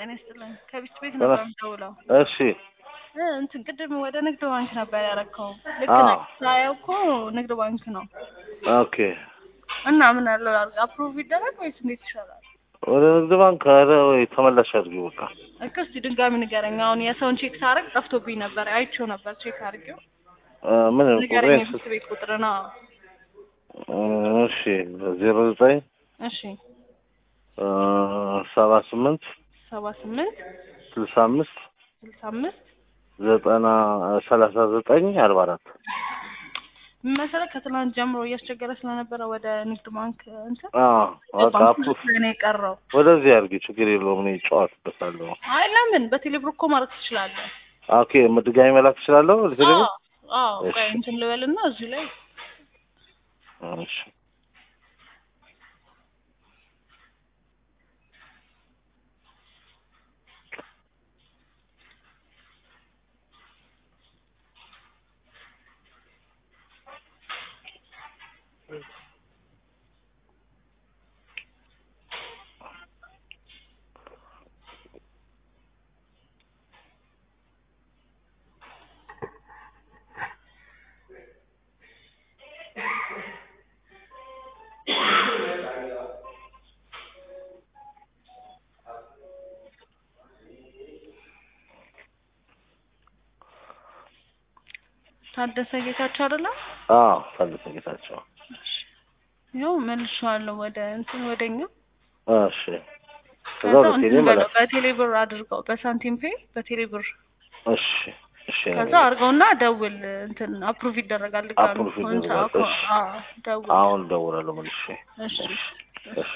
ጤና ይስጥልኝ። ከቢስት ቤት ጤና- ነበር የምደውለው። እሺ እ እንትን ቅድም ወደ ንግድ ባንክ ነበር ያረከው። ልክ አዎ። ነህ። ሳየው እኮ ንግድ ባንክ ነው ኦኬ። እና ምን ያለው አፕሩቭ ይደረግ ወይስ እንዴት ይሻላል? ወደ ንግድ ባንክ ኧረ ወይ ተመላሽ አድርጊው በቃ። እኮ እስኪ ድንጋሚ ንገረኝ። አሁን የሰውን ቼክ ሳረግ ጠፍቶብኝ ነበር። አይቼው ነበር ቼክ አድርጌው። እ ምን ንገረኝ ቁጥሬን የቢስት ቤት ቁጥር ነው። እ እሺ ዜሮ ዘጠኝ እሺ እ ሰባ ስምንት ሰባ ስምንት ስልሳ አምስት ስልሳ አምስት ዘጠና ሰላሳ ዘጠኝ አርባ አራት ምን መሰለህ ከትናንት ጀምሮ እያስቸገረ ስለነበረ ወደ ንግድ ባንክ እንትን አዎ በቃ ባንክ አፕ ውስጥ ነው የቀረው። ወደዚህ አድርጊ ችግር የለውም እኔ እጫወትበታለሁ። አይ ለምን በቴሌብር እኮ ማለት ትችላለህ። ኦኬ ድጋሚ መላክ እችላለሁ ወደ ቴሌብር? አዎ አዎ። ቆይ እሺ። እንትን ልበልና እዚሁ ላይ እሺ ታደሰ ጌታቸው አይደለም? አዎ ታደሰ ጌታቸው ይኸው መልሼዋለሁ ወደ እንትን ወደኛ። እሺ ከዛ ከዛ በቴሌ እንትን በለው መላክ በቴሌ ብር አድርገው በሳንቲም ፔ በቴሌ ብር እሺ እሺ ከዛ አድርገውና ደውል እንትን አፕሩቭ ይደረጋል ድጋሚ አፕሩቭ ኮንሳ ይደረጋል። እሺ። አዎ ደውል አሁን እደውላለሁ መልሼ እሺ እሺ